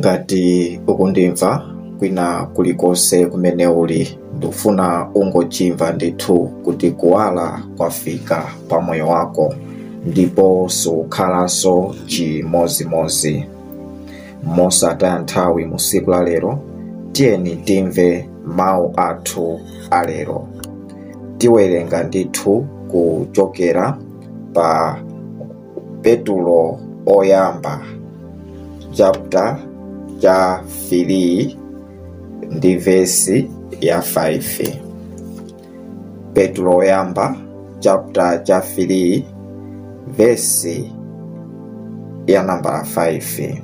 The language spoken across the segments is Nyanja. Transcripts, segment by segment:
ngati ukundimva kwina kulikonse kumene uli ndikufuna ungochimva ndithu kuti kuwala kwafika pa moyo wako ndipo sukhalanso chimozimozi mosataya nthawi mu tsiku la lero tiyeni timve mawu athu alero tiwerenga ndithu kuchokera pa petulo oyamba chapter cha 3 ndi vesi ya 5 petulo oyamba chapter cha 3 vesi ya nambala 5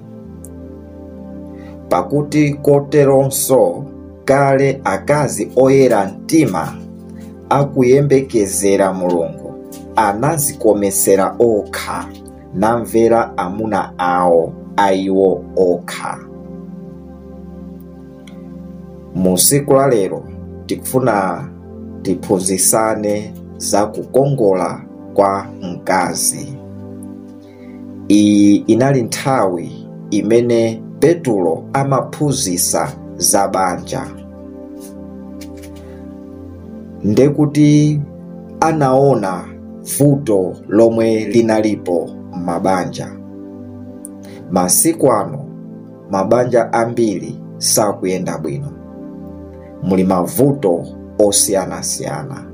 pakuti koteronso kale akazi oyera mtima akuyembekezera mulungu anazikomesera okha namvera amuna awo aiwo okha mu tsiku la lero tikufuna tiphunzitsane za kukongola kwa mkazi iyi inali nthawi imene petulo amaphunzitsa za banja ndekuti anaona vuto lomwe linalipo m'mabanja masiku ano mabanja ambiri sakuyenda bwino muli mavuto osiyanasiyana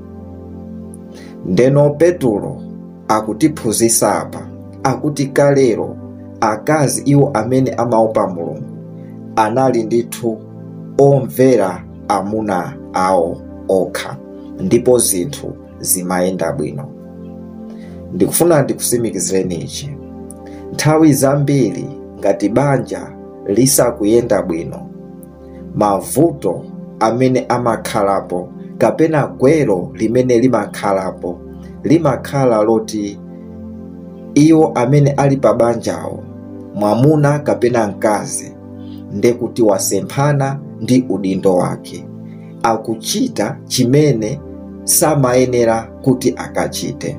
ndeno petulo akutiphunzitsa apa akuti kalero akazi iwo amene amaopa mulungu anali ndithu omvera amuna awo okha ndipo zinthu zimayenda bwino ndikufuna ndikutsimikizireni ichi nthawi zambiri ngati banja lisakuyenda bwino mavuto amene amakhalapo kapena gwero limene limakhalapo limakhala loti iwo amene ali pa banjawo mwamuna kapena mkazi ndekuti wasemphana ndi udindo wake akuchita chimene samayenera kuti akachite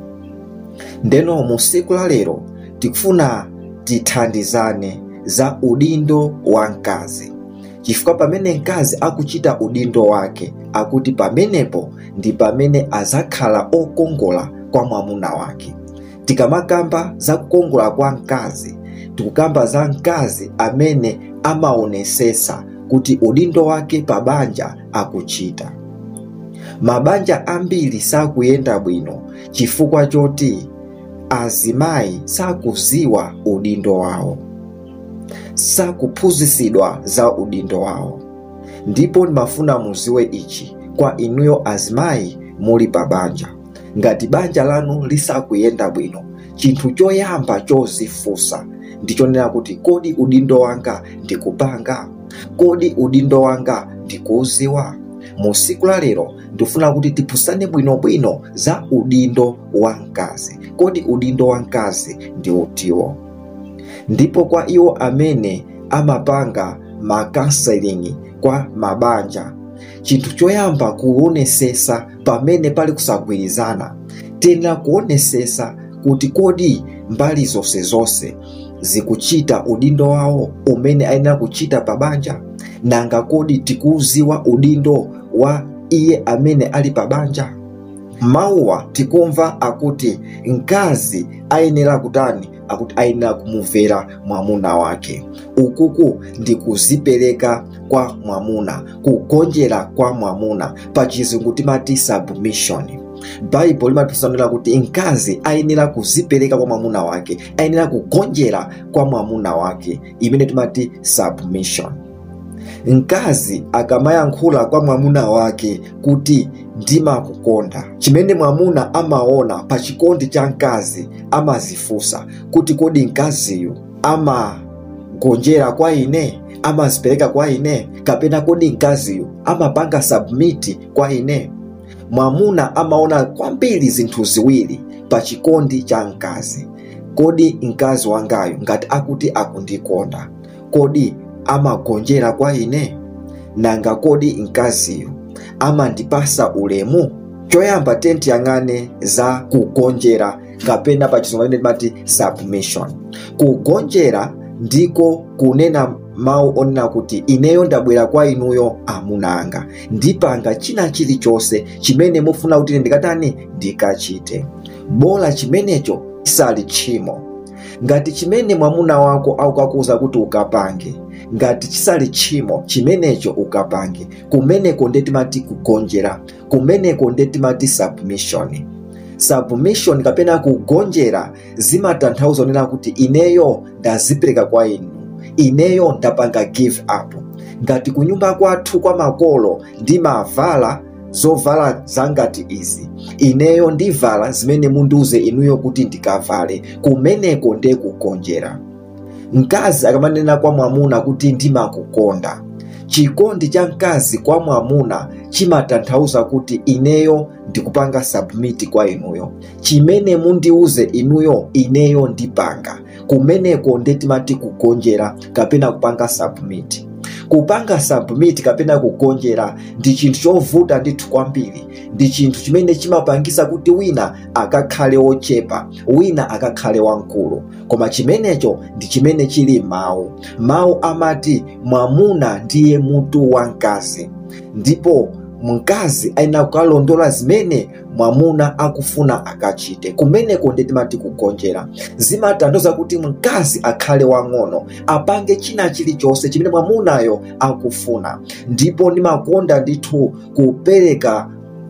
ndeno mu tsiku la lero tikufuna tithandizane za udindo wa mkazi chifukwa pamene mkazi akuchita udindo wake akuti pamenepo ndi pamene azakhala okongola kwa mwamuna wake tikamakamba za kukongola kwa mkazi tikukamba za mkazi amene amaonesesa kuti udindo wake pa banja akuchita mabanja ambiri sakuyenda bwino chifukwa choti azimayi sakuziwa udindo wawo sakuphunzitsidwa za udindo wawo ndipo ndimafuna muziwe ichi kwa inuyo azimayi muli pa banja ngati banja lanu lisakuyenda bwino chinthu choyamba chozifunsa ndichonena kuti kodi udindo wanga ndikupanga kodi udindo wanga ndikuuziwa mu tsiku la lero ndifuna kuti tiphunzitsane bwinobwino za udindo wa mkazi kodi udindo wa mkazi ndi utiwo ndipo kwa iwo amene amapanga makanselingi kwa mabanja chinthu choyamba kuonesesa pamene pali kusagwirizana tena kuonesesa kuti kodi mbali zonse zonse zikuchita udindo wawo umene ayenera kuchita pa banja nanga kodi tikuuziwa udindo wa iye amene ali pa banja mawuwa tikumva akuti mkazi ayenera kutani akuti ayenera kumumvera mwamuna wake ukuku ndi kuzipereka kwa mwamuna kugonjera kwa mwamuna pa chizungu timati submission baibulo limatisanira kuti mkazi ayenera kuzipereka kwa mwamuna wake ayenera kugonjera kwa mwamuna wake imene timati submission mkazi akamayankhula kwa mwamuna wake kuti ndimakukonda chimene mwamuna amaona pa chikondi cha mkazi amazifunsa kuti kodi mkaziyu amagonjera kwa ine amazipereka kwa ine kapena kodi mkaziyu amapanga submiti kwa ine mwamuna amaona kwambiri zinthu ziwiri pa chikondi cha mkazi kodi mkazi wangayo ngati akuti akundikonda kodi amagonjera kwa ine nanga kodi mkaziyo amandipasa ulemu choyamba tiyang'ane za kugonjera kapena pa chizungu timati submission kugonjera ndiko kunena mawu onena kuti ineyo ndabwera kwa inuyo amuna anga ndipanga china chilichonse chimene mufuna kuti ine ndikatani ndikachite bola chimenecho chisali tchimo ngati chimene mwamuna wako akukakuza kuti ukapange ngati chisali tchimo chimenecho ukapange kumeneko nde timati kugonjera kumeneko nde timati submission submission kapena kugonjera zimatanthauza onena kuti ineyo ndazipereka kwa inu ineyo ndapanga give up ngati kunyumba kwathu kwa makolo ndimavala zovala zangati izi ineyo ndivala zimene mundiuze inuyo kuti ndikavale kumeneko nde kugonjera mkazi akamanena kwa mwamuna kuti ndimakukonda chikondi cha mkazi kwa mwamuna chimatanthauza kuti ineyo ndikupanga submit kwa inuyo chimene mundiuze inuyo ineyo ndipanga kumeneko nde timati kugonjera kapena kupanga submit kupanga submit kapena kugonjera ndi chinthu chovuta ndithu kwambiri ndi chinthu chimene chimapangisa kuti wina akakhale wochepa wina akakhale wamkulu koma chimenecho ndi chimene chili mawu mawu amati mwamuna ndiye mutu wa mkazi ndipo mkazi ayenera kukalondola zimene mwamuna akufuna akachite kumeneko ndi timati kugonjera zimatanthauza kuti mkazi akhale wang'ono apange china chilichonse chimene mwamunayo akufuna ndipo ndimakonda ndithu kupereka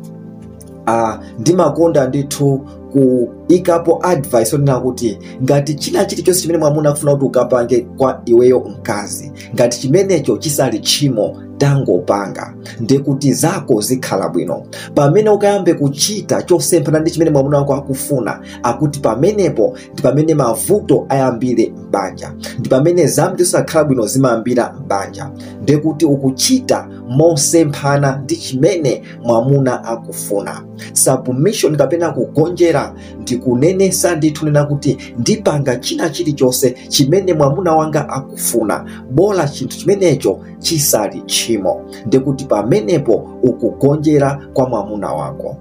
uh, ndimakonda ndithu kuikapo advice onena kuti ngati china chilichonse chimene mwamuna akufuna kuti ukapange kwa iweyo mkazi ngati chimenecho chisali tchimo tangopanga ndekuti zako zikhala bwino pamene ukayambe kuchita chosemphana ndi chimene mwamuna wako akufuna akuti pamenepo ndi pamene mavuto ayambire m'banja ndi pamene zambiri zosakhala bwino zimayambira m'banja ndekuti ukuchita mosemphana ndi chimene mwamuna akufuna submission kapena kugonjera ndikunenesa ndithu nena kuti ndipanga china chilichonse chimene mwamuna wanga akufuna bola chinthu chimenecho chisali tchimo ndikuti pamenepo ukugonjera kwa mwamuna wako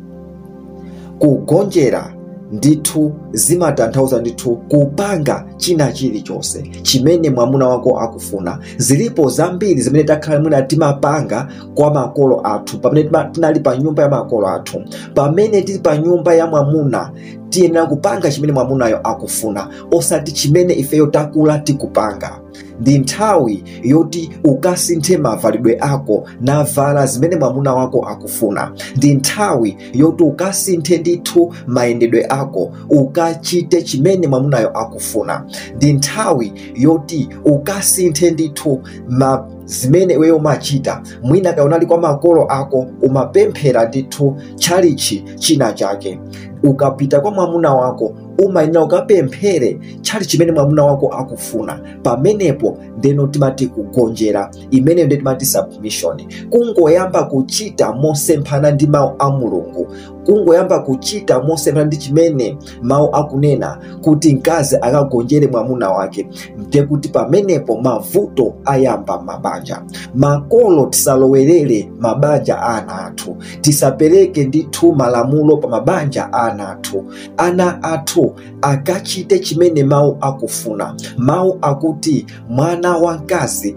kugonjera ndithu zimatanthauza ndithu kupanga china chilichonse chimene mwamuna wako akufuna zilipo zambiri zimene takhala mwina timapanga kwa makolo athu pamene tinali pa nyumba ya makolo athu pamene tili pa nyumba ya mwamuna tiyenera kupanga chimene mwamunayo akufuna osati chimene ifeyo takula tikupanga ndi nthawi yoti ukasinthe mavalidwe ako navala zimene mwamuna wako akufuna ndi nthawi yoti ukasinthe ndithu mayendedwe ako ukachite chimene mwamunayo akufuna ndi nthawi yoti ukasinthe ndithu ma zimene iweyo umachita mwina kaya unali kwa makolo ako umapemphera ndithu tchalichi china chake ukapita kwa mwamuna wako umayenera ukapemphere tchali chimene mwamuna wako akufuna pamenepo ndeno timati kugonjera imeneyo ndiyo timati submission kungoyamba kuchita mosemphana ndi mawu a mulungu kungoyamba kuchita mosemphana ndi chimene mawu akunena kuti mkazi akagonjere mwamuna wake ndekuti pamenepo mavuto ayamba mabanja makolo tisalowerere mabanja a ana athu tisapereke ndithu malamulo pa mabanja a ana athu ana athu akachite chimene mawu akufuna mawu akuti mwana wa mkazi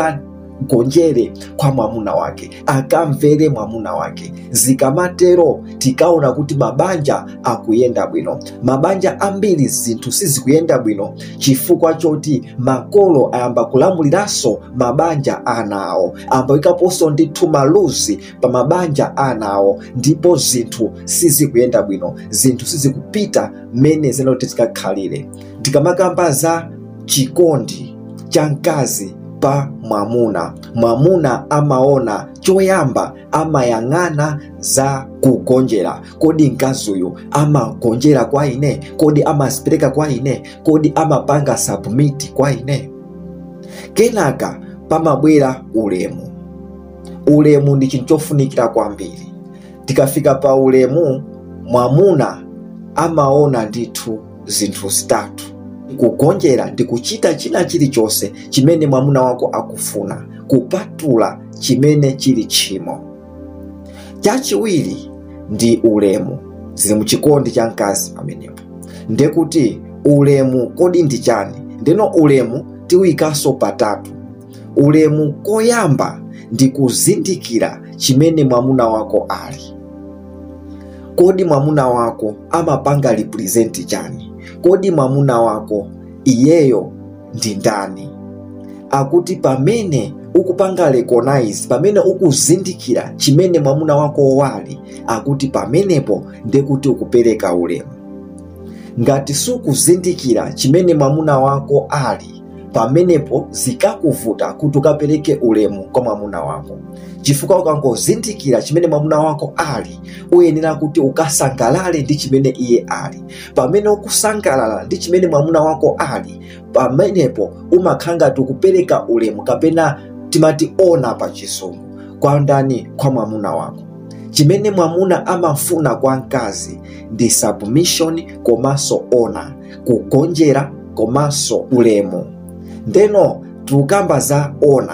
akagonjere kwa mwamuna wake akamvere mwamuna wake zikamatero tikaona kuti mabanja akuyenda bwino mabanja ambiri zinthu sizikuyenda bwino chifukwa choti makolo ayamba kulamuliranso mabanja anawo ambayikaponso ndithu maluzi pa mabanja anawo ndipo zinthu sizikuyenda bwino zinthu sizikupita mmene zinoti zikakhalire tikamakamba za chikondi cha mkazi pa mwamuna mwamuna amaona choyamba amayang'ana za kugonjera kodi mkaziyu amagonjera kwa ine kodi amazipereka kwa ine kodi amapanga submit kwa ine kenaka pamabwera ulemu ulemu ndi chinthu chofunikira kwambiri tikafika pa ulemu mwamuna amaona ndithu zinthu zitatu kugonjera ndi kuchita china chilichonse chimene mwamuna wako akufuna kupatula chimene chili tchimo chachiwiri ndi ulemu zili muchikondi cha mkazi pamenepo ndekuti ulemu kodi ndi chani ndeno ulemu tiwikanso patatu ulemu koyamba ndi kuzindikira chimene mwamuna wako ali kodi mwamuna wako amapanga represent chani kodi mwamuna wako iyeyo ndi ndani akuti pamene ukupanga recognize pamene ukuzindikira chimene mwamuna wako wali akuti pamenepo ndekuti ukupereka ulemu ngati sukuzindikira chimene mwamuna wako ali pamenepo zikakuvuta kuti ukapereke ulemu kwa mwamuna wako chifukwa ukangozindikira chimene mwamuna wako ali uyenera kuti ukasangalale ndi chimene iye ali pamene ukusangalala ndi chimene mwamuna wako ali pamenepo umakhala ngati ukupereka ulemu kapena timati ona pa chisungu kwa ndani kwa mwamuna wako chimene mwamuna amafuna kwa mkazi ndi submission komanso ona kugonjera komanso ulemu ndeno tikukamba za ona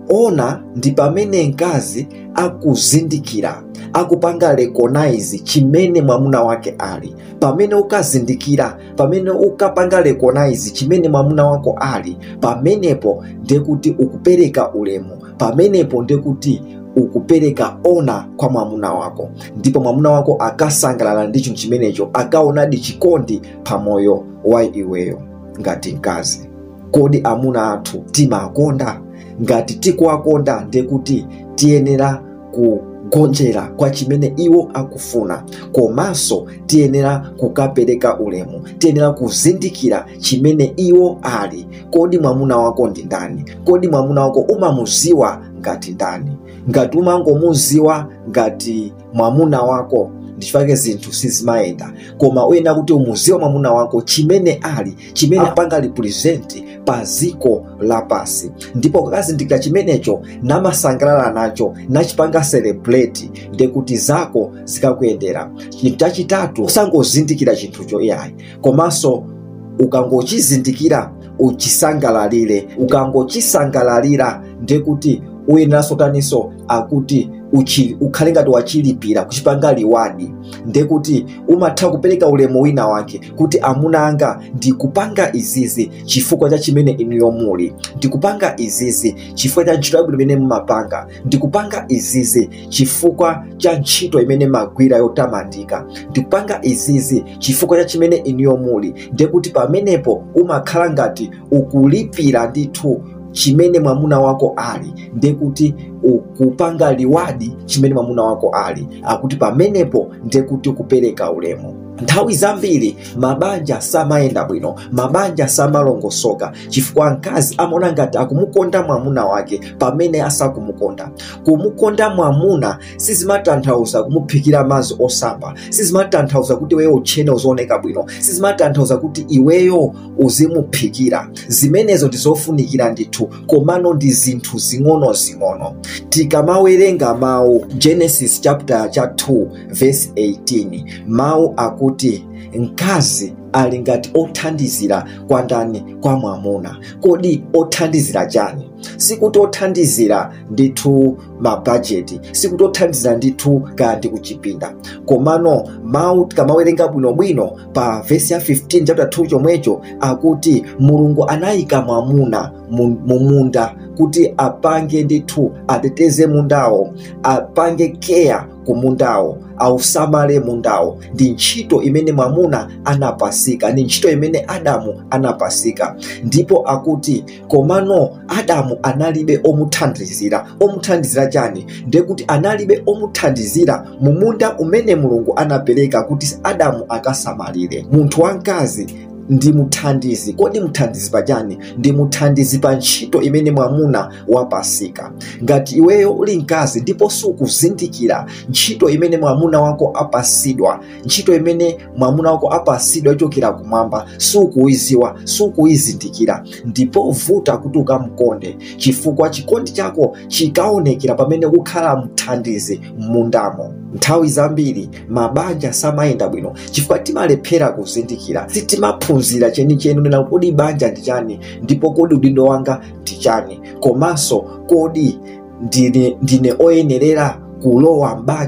ona ndi pamene mkazi akuzindikira akupanga recognize chimene mwamuna wake ali pamene ukazindikira pamene ukapanga recognize chimene mwamuna wako ali pamenepo ndekuti ukupereka ulemu pamenepo ndekuti ukupereka ona kwa mwamuna wako ndipo mwamuna wako akasangalala ndi chinthu chimenecho akaonadi chikondi pamoyo wa iweyo ngati mkazi kodi amuna athu timakonda ngati tikuwakonda ndekuti tiyenera kugonjera kwa chimene iwo akufuna komanso tiyenera kukapereka ulemu tiyenera kuzindikira chimene iwo ali kodi mwamuna wako ndi ndani kodi mwamuna wako umamuziwa ngati ndani ngati umangomuziwa ngati mwamuna wako ndichifake zinthu sizimayenda koma uyenera kuti umuziwa mwamuna wako chimene ali chimene apanga represent pa ziko lapasi ndipo kakazindikira chimenecho namasangalala nacho nachipanga celebrate ndekuti zako zikakuyendera chinthu chachitatu usangozindikira chinthucho iyayi komanso ukangochizindikira uchisangalalire ukangochisangalalira ndekuti uyeneranso taniso akuti uchi- ukhale ngati wachilipira kuchipanga liwadi ndekuti umatha kupereka ulemu wina wake kuti amuna anga ndikupanga izizi chifukwa cha chimene inuyo muli ndikupanga izizi chifukwa cha ntchito yabwino imene mumapanga ndikupanga izizi chifukwa cha ntchito imene magwira yotamandika ndikupanga izizi chifukwa cha chimene inuyo muli ndekuti pamenepo umakhala ngati ukulipira ndithu chimene mwamuna wako ali ndekuti ukupanga liwadi chimene mwamuna wako ali akuti pamenepo ndekuti ukupereka ulemu nthawi zambiri mabanja samayenda bwino mabanja samalongosoka chifukwa mkazi amaona ngati akumukonda mwamuna wake pamene asakumukonda kumukonda mwamuna sizimatanthauza kumuphikira madzi osamba sizimatanthauza kuti iweyo utchene uzooneka bwino sizimatanthauza kuti iweyo uzimuphikira zimenezo ndizofunikira ndithu komano ndi zinthu zing'ono-zing'ono tikamawerenga mawu genesis chapter cha 2 verse 18 mawu akuti mkazi ali ngati othandizira kwa ndani kwa mwamuna kodi othandizira chani sikuti othandizira ndithu mabhajeti sikuti othandizira ndithu kaya ndi kuchipinda komano mawu tikamawerenga bwinobwino pa vesi ya 15 chapter 2 chomwecho akuti mulungu anayika mwamuna mu mu munda kuti apange ndithu ateteze mundawo apange keya ku mundawo ausamale mundawo ndi ntchito imene mwamuna anapasika ndi ntchito imene adamu anapasika ndipo akuti komano adamu analibe omuthandizira omuthandizira chani ndekuti analibe omuthandizira mu munda umene mulungu anapereka kuti adamu akasamalire munthu wamkazi ndi muthandizi kodi muthandizi pachani ndi muthandizi pa ntchito imene mwamuna wapasika ngati iweyo uli mkazi ndipo sukuzindikira ntchito imene mwamuna wako apasidwa ntchito imene mwamuna wako apasidwa ichokera kumwamba sukuiziwa sukuyizindikira ndipo vuta kuti ukamkonde chifukwa chikondi chako chikaonekera pamene ukhala mthandizi m'mundamo nthawi zambiri mabanja samayenda bwino chifukwa timalephera kuzindikira sitimaphunzira chenicheni nena kodi banja ndi chani ndipo kodi udindo wanga ndi chani komanso kodi ndine, ndine oyenerera kulowa m'banja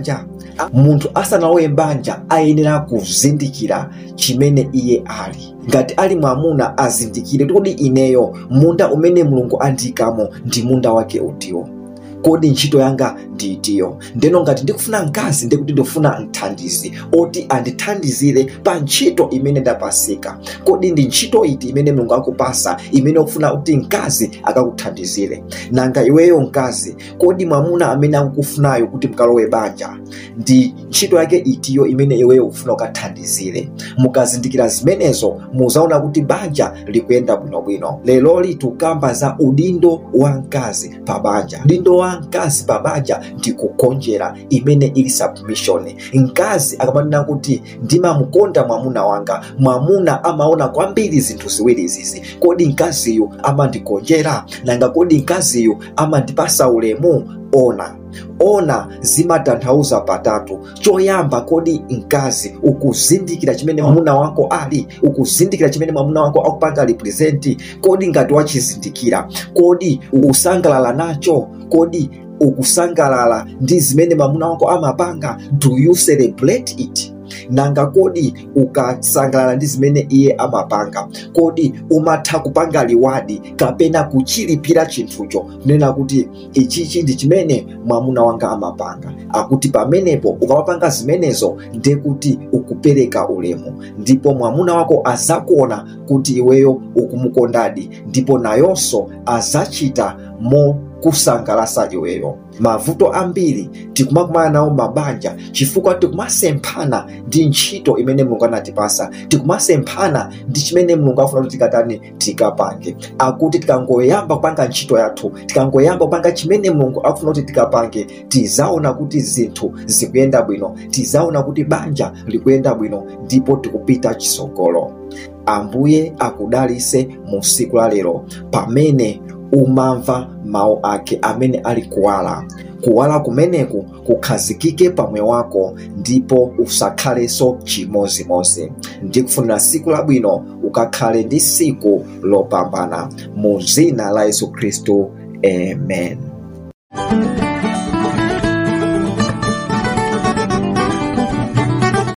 munthu asanalowe banja ayenera kuzindikira chimene iye ali ngati ali mwamuna azindikire kuti ineyo munda umene mulungu andiyikamo ndi munda wake utiwo kodi ntchito yanga ndiitiyo ndeno ngati ndikufuna mkazi ndikuti ndikufuna mthandizi oti andithandizire pa ntchito imene ndapasika kodi ndi ntchito iti imene mulungu akupasa imene ukufuna kuti mkazi akakuthandizire nanga iweyo mkazi kodi mwamuna amene akukufunayo kuti mkalowe banja ndi ntchito yake itiyo imene iweyo ukufuna ukathandizire mukazindikira zimenezo muzaona kuti banja likuyenda bwinobwino leloli tikukamba za udindo wa mkazi pa banja udindo wa mkazi pa banja ndi kugonjera imene ili submission mkazi akamanena kuti ndimamukonda mwamuna wanga mwamuna amaona kwambiri zinthu ziwiri izizi kodi mkaziyu amandigonjera nanga kodi mkaziyu amandipasa ulemu ona ona zimatanthauza patatu choyamba kodi mkazi ukuzindikira chimene mwamuna wako ali ukuzindikira chimene mwamuna wako akupanga representi kodi ngati wachizindikira kodi ukusangalala nacho kodi ukusangalala ndi zimene mwamuna wako amapanga do you celebrate it nanga kodi ukasangalala ndi zimene iye amapanga kodi umatha kupanga liwadi kapena kuchilipira chinthucho kunena kuti ichichi ndi chimene mwamuna wanga amapanga akuti pamenepo ukamapanga zimenezo nde kuti ukupereka ulemu ndipo mwamuna wako azakuona kuti iweyo ukumukondadi ndipo nayonso azachita mo kusangalasa iweyo mavuto ambiri tikumakumana nawo mabanja chifukwa tikumasemphana ndi ntchito imene mulungu anatipasa tikumasemphana ndi chimene mulungu afuna kuti tikatani tikapange akuti tikangoyamba kupanga ntchito yathu tikangoyamba kupanga chimene mulungu akufuna kuti tikapange tizaona kuti zinthu zikuyenda bwino tizaona kuti banja likuyenda bwino ndipo tikupita chisogolo ambuye akudalise mu siku la lero pamene umamva mawu ake amene ali kuwala kuwala kumeneku kukhazikike pamwe wako ndipo usakhalenso chimozimozi ndikufunira siku labwino ukakhale ndi siku lopambana mu dzina la yesu khristu amen